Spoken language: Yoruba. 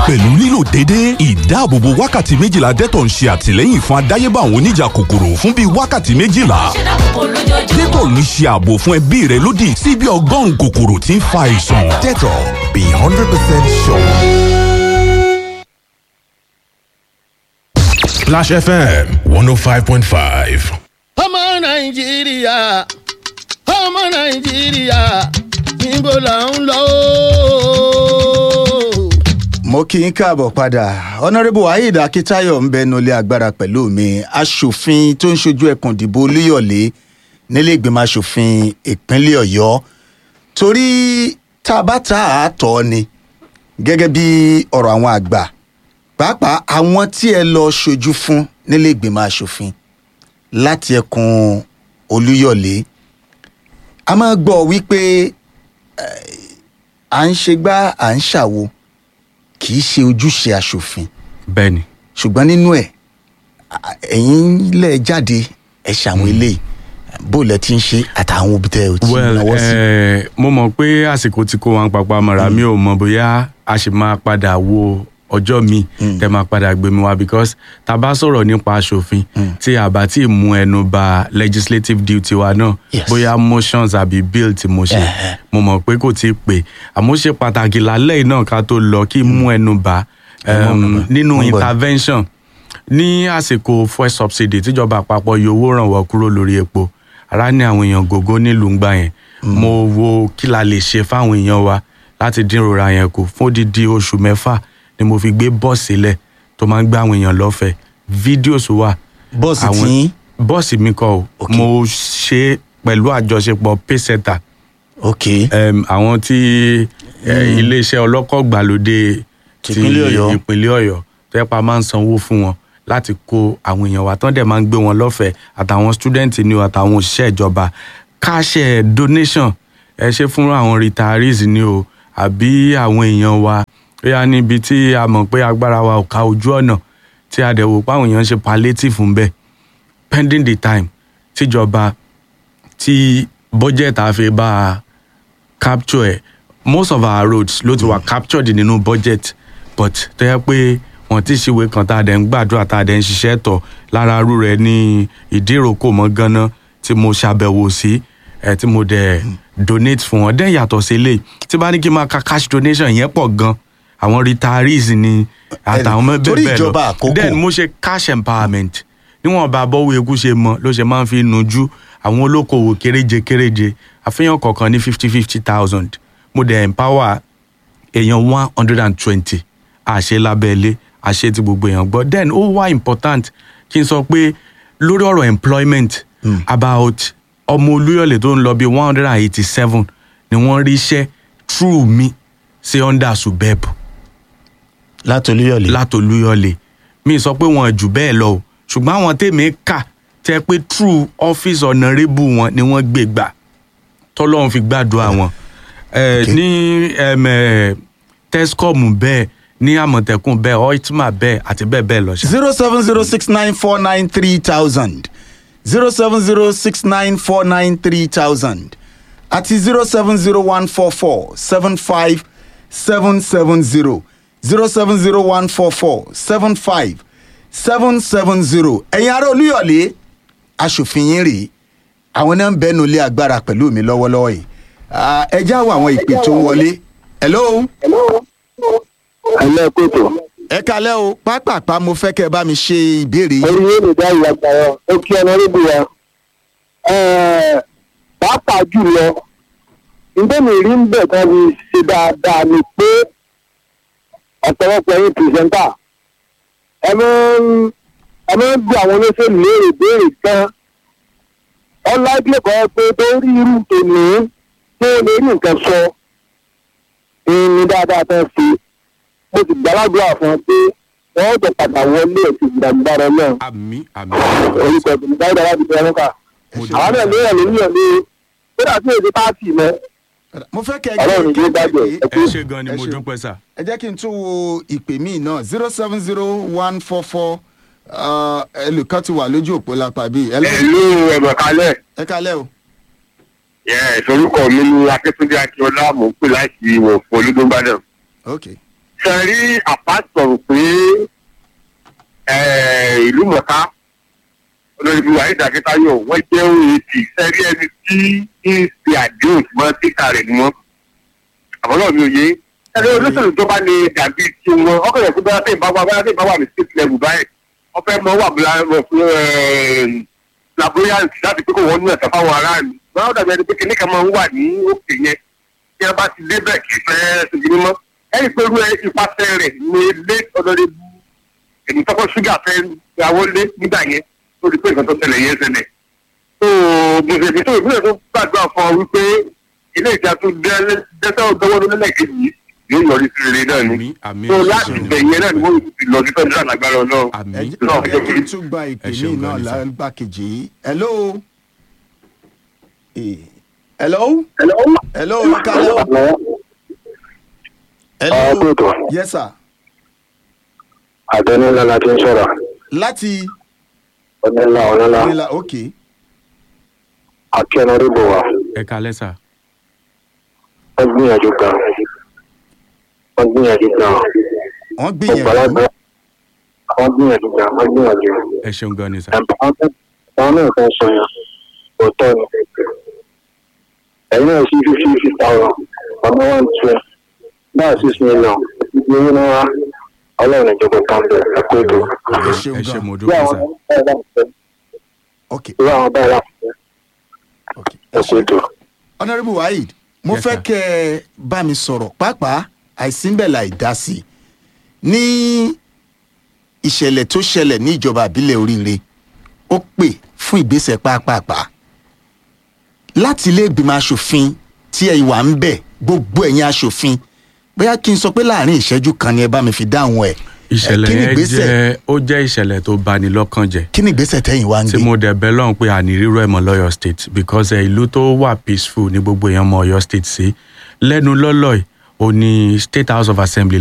pẹ̀lú lílo déédéé ìdáàbòbò wákàtí méjìlá Dettol ń ṣe àtìlẹ́yìn fún àdáyébá àwọn oníjà kòkòrò fún bíi wákàtí méjìlá Dettol ń ṣe ààbò fún ẹbí rẹ lódì sí bí ọgọ́rùn-ún kòkòrò tí ń fa àìsàn. Dettol, be 100% sure. Splash FM 105.5. ọmọ nàìjíríà ọmọ nàìjíríà níbo là ń lọ. mo kí n káàbọ̀ padà honourable waheed akitayo ń bẹnu ilé agbára pẹ̀lú mi aṣòfin tó ń ṣojú ẹkùn ìdìbò olúyọ̀lé nílé ìgbìmọ̀ aṣòfin ìpínlẹ̀ ọ̀yọ́ torí tá a bá ta àátọ́ ni gẹ́gẹ́ bí ọ̀rọ̀ àwọn àgbà pàápàá àwọn tí ẹ lọ ṣojú fún nílé ìgbìmọ̀ aṣòfin láti ẹkùn olúyọ̀lé a máa gbọ́ wípé à ń ṣe gbá à ń ṣàwo kì í ṣe ojúṣe aṣòfin bẹ́ẹ̀ni ṣùgbọ́n nínú ẹ̀ à- ẹ̀yin lẹ̀ jáde ẹ̀ ṣàwọn eléyìí bó lẹ ti ń ṣe àtàwọn òbí tẹ ò tí ì well náwó sí. eh, mo mọ̀ pé àsìkò tí kò wọn papọ̀ mọ̀ra mi ò mọ̀ bóyá a sì máa padà wo ọjọ́ mi tẹ máa padà gbé mi wá because tá a bá sọ̀rọ̀ nípa aṣòfin tí a bá tí ì mú ẹnu ba legislative duty wa náà Yes. bóyá motions àbí bill tí mo ṣe Ẹ̀hẹ̀. mo mọ̀ pé kò tí ì pè àmọ́ ó ṣe pàtàkì lálẹ́ yìí náà ká tó lọ kí n mú ẹnu bà Ẹ mú ẹnu um, bà. nínú Mo ń bọ̀. intervention ní àsìkò fuel subsidy tíjọba àpapọ̀ yọ owó rànwọ́ kúrò lórí epo ara ní àwọn èèyàn gògó nílùú ń gbà yẹn mo wo kí la lè ṣe fáwọn èèyàn wa láti dín ìrora yẹn kù fún odidi oṣù mẹ́fà ni mo fi gbé bọ́ọ̀sì sílẹ̀ tó máa ń gbé àwọn èèyàn lọ́fẹ̀ẹ́ fídíòs wà bọ́ọ̀sì àwọn- tí yín bọ́ọ̀sì mi kọ́ o Ok. mo ṣe é pẹ̀lú àjọṣepọ̀ payseta ok um, àwọn tí eh, iléeṣẹ́ ọlọ́kọ̀ gbàlódé ti Tìpínlẹ̀ Ọ̀yọ́. ìpínlẹ̀ ọ̀yọ́ tó yẹ pa máa ń sanwó fún wọn láti kó àwọn èèyàn wa tán dẹ̀ máa ń gbé wọn lọ́fẹ̀ẹ́ àtàwọn student ni o àtàwọn òṣìṣẹ́ ìjọba káṣẹ donation ẹ ṣe fún àwọn retirees ni o àbí àwọn èèyàn wa bóyá níbi tí a mọ̀ pé agbára wa ò ká ojú ọ̀nà tí a dẹ̀ wò pé àwọn èèyàn ń ṣe palliative ń bẹ̀ pending the time tíjọba tí budget àfi bá a capture ẹ most of our roads ló ti wà captured nínú budget but tó yẹ pé wọn ti ṣìwé kan tá a dẹ̀ ń gbàdúrà tá a dẹ̀ ń ṣiṣẹ́ tọ̀ lára arú rẹ̀ ní ìdíròkò mọ́ ganan tí mo ṣàbẹ̀wò sí ẹ tí mo dẹ̀ donate fún wọn dẹ́n yàtọ̀ sí eléyìí tí bá ní kí n máa ka cash donation yẹn pọ̀ gan àwọn retirees ni àtàwọn ọmọ torí bẹ́ẹ̀ bẹ́ẹ̀ ìjọba lọ àkókò. then mo ṣe cash empowerment níwọ̀n bá bọ́wọ́ eku ṣe mọ ló ṣe máa ń fi nujú àwọn olókoòwò kéréje kéréje àfihàn kọ̀ọ̀kan ní fifty fifty thousand mo dẹ̀ empower èèyàn one hundred and twenty àṣẹ lábẹ́lé àṣẹ tí gbogbo èèyàn gbọ́ then ó wá important kí n sọ pé lórí ọ̀rọ̀ employment about ọmọ olúyọ̀lé tó ń lọ bí one hundred and eighty seven ni wọ́n rí iṣẹ́ through mi sí under subeb látolúyọ̀lé látolúyọ̀lé mi sọ pé wọn jù bẹ́ẹ̀ lọ o ṣùgbọ́n àwọn tèmi kà tẹ́ pé true office honourable wọn ni wọ́n gbé gbà tọ́lọ́run fi gbàdúrà wọn Eh, ní em, eh, tescom bẹ́ẹ̀ ní àmọ̀tẹ́kùn bẹ́ẹ̀ oitma bẹ́ẹ̀ àti bẹ́ẹ̀ bẹ́ẹ̀ lọ ṣá. zero seven zero six nine four nine three thousand zero seven zero six nine four nine three thousand àti zero seven zero one four four seven five seven seven zero zero seven zero one four four seven five seven seven zero ẹ̀yin ará olúyọ̀lé aṣòfin yín rèé àwọn náà ń bẹ́nu ilé agbára pẹ̀lú mi lọ́wọ́lọ́wọ́ yìí Ah, ẹ já wo àwọn ìpè tó ń wọlé hello ẹlẹ́ kótó ẹ kalẹ́ o pápápá mo fẹ́ kẹ́ ẹ bá mi ṣe ìbéèrè yìí. orí yóò lè dá ìwà gbà yọ ó kí ọmọ níbi wa Ẹ̀ẹ̀, pàápàá jùlọ nítorí rí ń bẹ̀ kan fi ṣe dáadáa ni pé ọ̀pọ̀lọpọ̀ ẹ̀yin pìrìsẹ́ńtà ẹ máa ń ẹ máa ń bí àwọn olóṣèlú léèrè béèrè kan ọláìpẹ́ kan pé tó rí irú tòní tó lè rí nǹkan sọ ní dáadáa tán sí mo sì gbàládùá fún ọ pé wọ́n jọ padà wọlé ẹ̀sìn ìgbàgbára náà àmì àmì. orúkọ ìbùdó dáadáa láti bẹ̀rẹ̀ níkà àwọn náà lóyè lóyè ní kódà tí èdè pààtì mọ́ mo fẹ́ kẹ́ ẹ ọlọ́run kí ló ẹ dájọ́ pé ẹ ṣe gan ni Ẹ mo ṣeun. dúpẹ́ sà. ẹ jẹ́ kí n tún wo ìpè míì náà zero seven zero one four four ẹlòkan ti wà lójú òpó lápá bíi ẹ lọ- ìlú ẹ̀bọ̀ kalẹ̀ ẹ kalẹ́ o ìsorúkọ mi ní akíntúndé akíọlá mò ń pè láti ìwọ̀ fún olúdóńgbàdàn ok ṣe rí àpásọ̀rọ̀ pé eh, ìlú mọ̀ká olórí bí wàhíì dàkítayọ̀ wọ́n jẹ́ oat sẹ́rí ẹni tí ń ṣe àdéhùn mọ́ títà rẹ̀ ni wọ́n àbọ̀lọ́ mi ò yé ẹni olóṣèlú tó bá lè dàbí tí wọn ọkọ̀ yẹn kó bá tẹ̀ bá wà bá tẹ̀ bá wà ní state level báyìí wọ́n fẹ́ mọ wà bóyá fún laboyant láti pé kó wọ́n ní ẹ̀sán fáwọn aráàlú báwo dàbí ẹni pé kìnní kan máa ń wà ní òkè yẹn tí wọ́n bá ti débẹ̀ kì í fẹ́ ṣèjì mímọ́ ẹni pé irú ipasẹ̀ rẹ̀ ní ilé ọ̀dọ́dẹ́ èmi tọ́kọ̀ ṣúgà fẹ́ ìyàwó lé nígbà yẹn tó di pé nǹkan tó ṣẹlẹ̀ yẹn ṣẹlẹ̀ tó mùsùlùmí tó ìbílẹ̀ tó gbàdúrà fún ọ wípé ilé ìjà tó dẹ́sẹ̀ ọ̀dọ́wọ́ lólẹ̀ kejì yóò yọrí sí rere náà ni àmì àmì tó láti bẹ̀yẹn náà ni wọ́n ti lọ sí fẹ́ẹ́ lágbára ọlọ́run. àmì ẹ náà ẹ jẹ́ kí n kí- tún gba ìpè ẹ mí ṣeun náà gan ni, sir. lágbà kejì yìí hello. Eh, hello. hello kalẹ o. hello. Ọ̀pẹ̀tọ̀ yes sir. àtẹnulá la ti ń sọ̀rọ̀ láti ọ̀nẹ́lá ọ̀nẹ́lá nílà ok akẹ́nọ́rìbò wa ẹ kalẹ́ sà wọ́n gbìyànjú gan wọ́n gbìyànjú gan wọ́n gbìyànjú ọ̀pọ̀lọpọ̀ wọ́n gbìyànjú gan wọ́n gbìyànjú ẹ ṣeun gan ni sà àwọn náà fẹ́ sọ yẹn òótọ́ ni ẹ̀yin náà sí fífi fífi thousand ọmọ one twelve náà six million ibi owó náà wá ọlọ́run ìjọba kan bẹ̀ ẹ kó ètò. ẹ ṣeun ẹ ṣe gan mo bí dúpẹ́ àwọn sà báyìí láti fẹ́ ok bí àwọn báyìí láti fẹ́ ok ẹ kó ètò. honourable waheed mo Yes, fẹ́ sir. kẹ́ ẹ bá mi sọ̀rọ̀ pàápàá àìsínbẹ̀ láì dá sí i ní ìṣẹ̀lẹ̀ tó ṣẹlẹ̀ ní ìjọba àbílẹ̀ oríire ó pè fún ìgbésẹ̀ pàápàá láti ilé ìgbìmọ̀ asòfin tí ẹ wà ń bẹ̀ gbogbo ẹ̀yin asòfin bóyá kí n sọ pé láàrin ìṣẹ́jú kan ni ẹ bá mi fi dáhùn ẹ̀ ìṣẹ̀lẹ̀ kí ni yẹn ìgbésẹ̀- jẹ́ ó jẹ́ ìṣẹ̀lẹ̀ tó bani lọ́kàn jẹ́ kí ni ìgbésẹ̀ tẹ́yìn wá ń tí gbé mo dẹ̀ bẹ́ lọ́hùn pé àní rírọ̀ ẹ̀mọ́ lọ́yọ̀ state because ẹ̀ ìlú tó wà peaceful ní gbogbo èèyàn mọ ọ̀yọ́ state sí lẹ́nu lọ́lọ́ ò ní state house of assembly